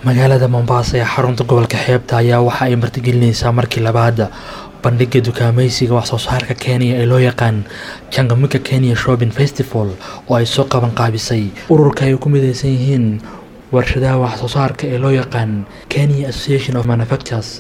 magaalada mombasa ee xarunta gobolka xeebta ayaa waxa ay martigelinaysaa markii labaad bandhiga dukaamaysiga waxsoo saarka kenya ee loo yaqaan jangamika kenya shopping festival oo ay soo qaban qaabisay ururka ay ku midaysan yihiin warshadaha waxsoo saarka ee loo yaqaan kenya association of manufactures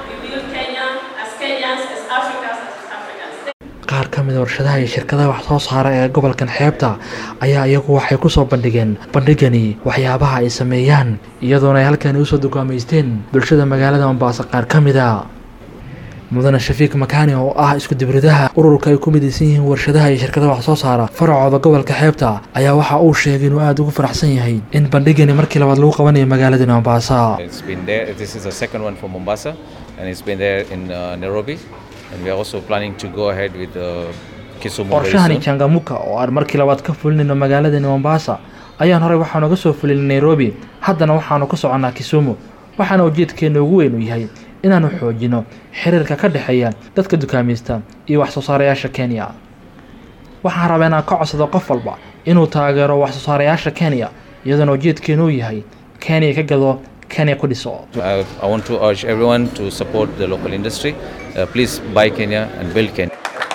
qaar ka mida warshadaha iyo shirkadaha wax soo saara ee gobolkan xeebta ayaa iyagu waxay kusoo bandhigeen bandhigani waxyaabaha ay sameeyaan iyadoona ay halkani usoo dukaamaysteen bulshada magaalada mombaaso qaar ka mida mudane shafiik makaani oo ah isku dibridaha ururka ay ku midaysan yihiin warshadaha iyo shirkadaha wax soo saara faracooda gobolka xeebta ayaa waxa uu sheegay inuu aada ugu faraxsan yahay in bandhigani markii labaad lagu qabanayo magaaladani mombasa It's been there. This is the second one for Mombasa, and it's been there in uh, Nairobi. And we are also planning to go ahead with uh, Kisumu very qorshahani soon. jangamuka oo aan markii labaad ka fulinayno magaaladani mombasa ayaan horey waxaanu ga soo fulinay nairobi haddana waxaanu ka soconnaa kisumu waxaana ujeedkeena ugu weyn u yahay inaanu xoojino xiriirka ka dhexeeya dadka dukaamaysta iyo wax soo saarayaasha kenya waxaan rabaa inaan ka codsado qof walba inuu taageero wax soo saarayaasha kenya iyadoona ujeedkeenu uu yahay kenya ka gado kenya ku dhiso I, I want to urge everyone to support the local industry. Uh, please buy Kenya and build Kenya.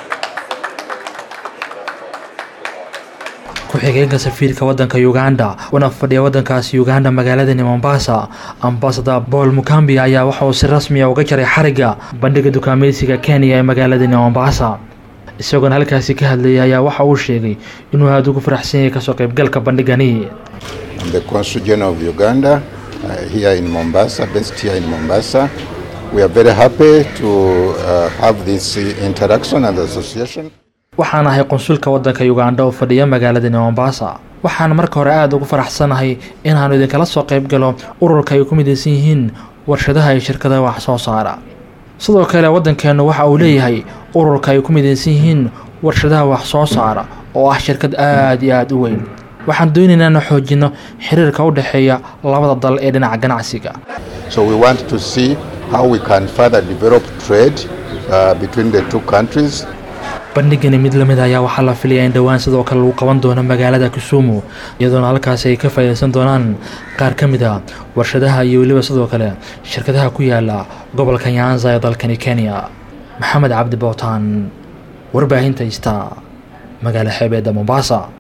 ku-xigeenka safiirka wadanka uganda una fadhiya wadankaasi uganda magaaladani mombasa ambasada paul mukambi ayaa waxa uu si rasmiya uga jaray xariga bandhiga dukaamaysiga kenya ee magaaladani mombasa isagoona halkaasi ka hadlayay ayaa waxa uu sheegay inuu aada ugu faraxsan yahay kasoo qaybgalka bandhigani I'm the Consul General of Uganda uh, here in Mombasa, based here in Mombasa. We are very happy to uh, have this uh, interaction and association. waxaan ahay qonsulka wadanka uganda oo fadhiya magaaladani mombasa waxaan marka hore aada ugu faraxsanahay inaanu idinkala soo qayb galo ururka ay ku midaysan yihiin warshadaha iyo shirkadaha wax soo saara sidoo kale waddankeennu waxa uu leeyahay ururka ay ku midaysan yihiin warshadaha wax soo saara oo ah shirkad aada iyo aada u weyn waxaan doonaynaa inaan xoojino xiriirka u dhexeeya labada dal ee dhinaca ganacsiga So we want to see how we can further develop trade uh, between the two countries. bandhigani mid lamid ayaa waxaa la filayaa in dhowaan sidoo kale lagu qaban doono magaalada kisumu iyadoona halkaasi ay ka faa'iidaysan doonaan qaar ka mid a warshadaha iyo weliba sidoo kale shirkadaha ku yaala gobolka nyanza ee dalkani kenya maxamed cabdi bootaan warbaahinta ista magaala xeebeedda mombasa